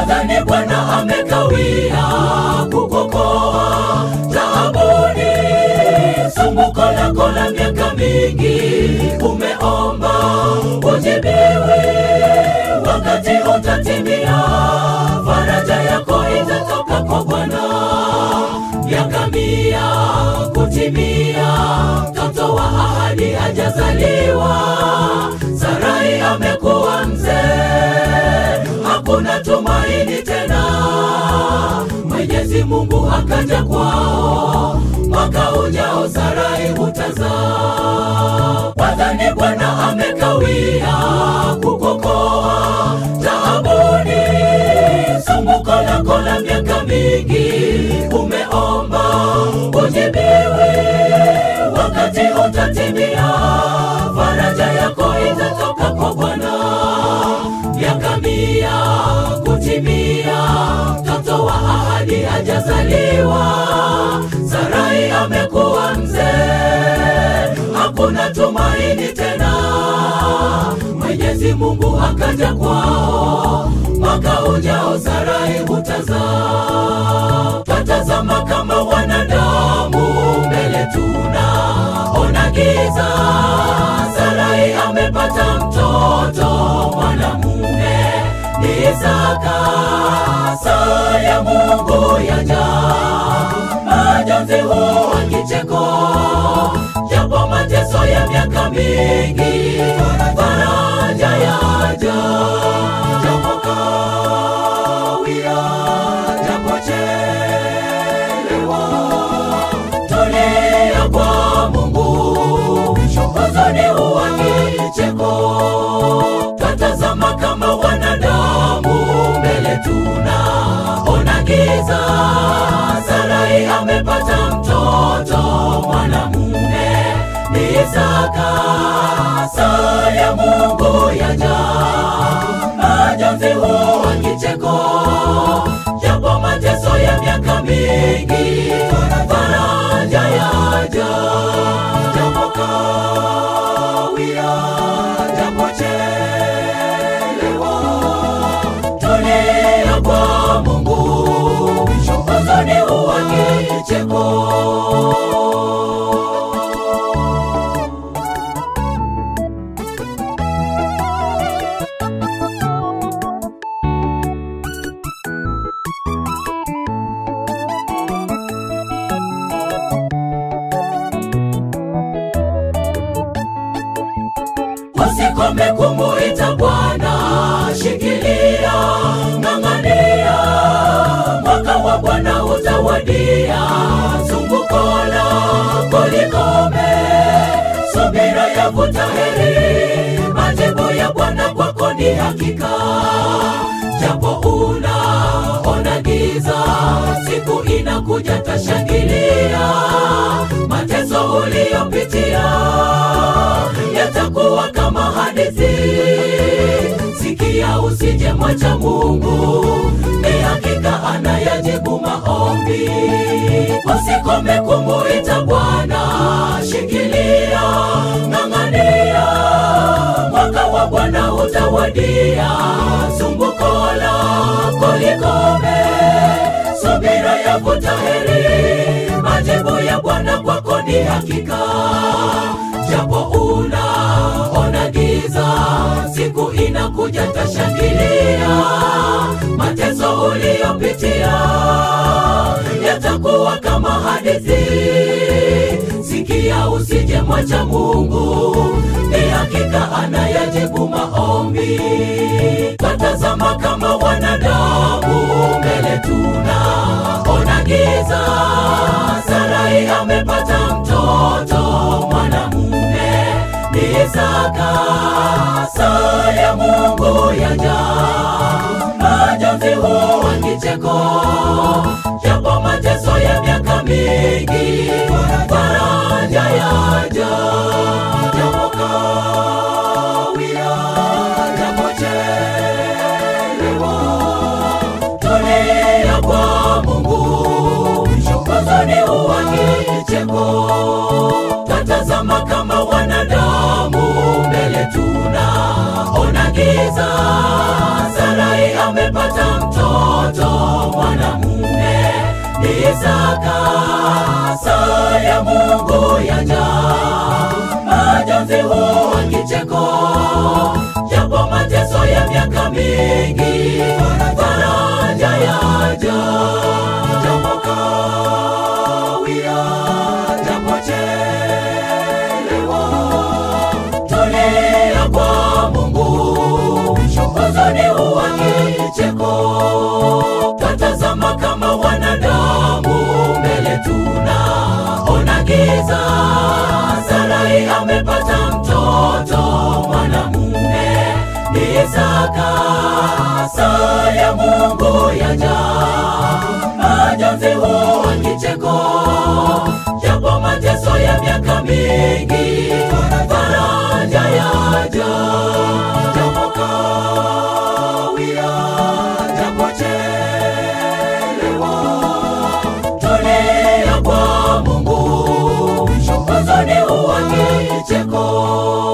wadhani Bwana amekawia kukokoa taabuni, sumbuko lako la miaka mingi umeomba ujibiwi, wakati utatimia, faraja yako itatoka kwa Bwana. Miaka mia kutimia, mtoto wa ahadi hajazaliwa, Sarai amekuwa mzee, hakuna tumaini tena. Mwenyezi Mungu akaja kwao, mwaka ujao Sarai utazaa. Wadhani Bwana amekawia kukokoa taabuni, sumbuko lako la miaka mingi umeomba ujibiwi, wakati utatimia, faraja yako itatoka kwa Bwana. Miaka mia kutimia, mtoto wa ahadi hajazaliwa, Sarai amekuwa mzee, hakuna tumaini tena. Mwenyezi Mungu akaja kwao, mwaka ujao Sarai utazaa. Tatazama kama wanadamu, mbele tunaona giza. Sarai amepata mtoto mwanamume, ni Isaka. Saa ya Mungu yaja, majonzi huwa kicheko, japo mateso ya miaka mingi, faraja yaja, japo kawia, japo chelewa, tulia kwa Mungu, huzuni huwa kicheko, twatazama kama wanadamu, mbele tunaona giza. Sarai amepata mtoto mwanamume, ni Isaka. Saa ya Mungu yaja, majonzi huwa kicheko, japo mateso ya miaka mingi, faraja yaja, japo kawia, japo chelewa, tulia kwa Mungu, huzuni huwa kicheko. Usikome kumuita Bwana, shikilia, ng'ang'ania, mwaka wa Bwana utawadia. Sumbuko lako likome, subira yavuta heri, majibu ya Bwana kwako ni hakika. Japo unaona giza, siku inakuja tashangilia, mateso uliyopitia yatakuwa kama hadithi. Sikia, usije mwacha Mungu, ni hakika anayajibu maombi. Usikome kumuita Bwana, shikilia, ng'ang'ania, mwaka wa Bwana utawadia. Sumbuko lako likome, subira yavuta heri, majibu ya Bwana kwako ni hakika japo unaona giza, siku inakuja tashangilia. Mateso uliyopitia yatakuwa kama hadithi. Sikia, usije mwacha Mungu, ni hakika anayajibu maombi. Twatazama kama wanadamu, mbele tunaona giza. Sarai amepata mtoto mwanamume, ni Isaka. Saa ya Mungu yaja, majonzi huwa kicheko, japo mateso ya miaka mingi, faraja yaja, japo kawia, japo chelewa, tulia kwa Mungu, huzuni huwa kicheko. Tatazama kama wanadamu, mbele tunaona giza. Sarai amepata mtoto mtoto mwanamume ni Isaka. Saa ya Mungu yaja, majonzi huwa kicheko, japo mateso ya miaka mingi, faraja yaja, japo kawia, japo chelewa, tulia kwa Mungu, huzuni huwa kicheko, twatazama kama wanadamu, mbele tunaona giza. Sarai amepata mtoto mwanamume ni Isaka. Saa ya Mungu yaja, majonzi huwa kicheko, japo mateso ya miaka mingi, faraja yaja, japo kawia, japo chelewa, tulia kwa Mungu, huzuni huwa kicheko.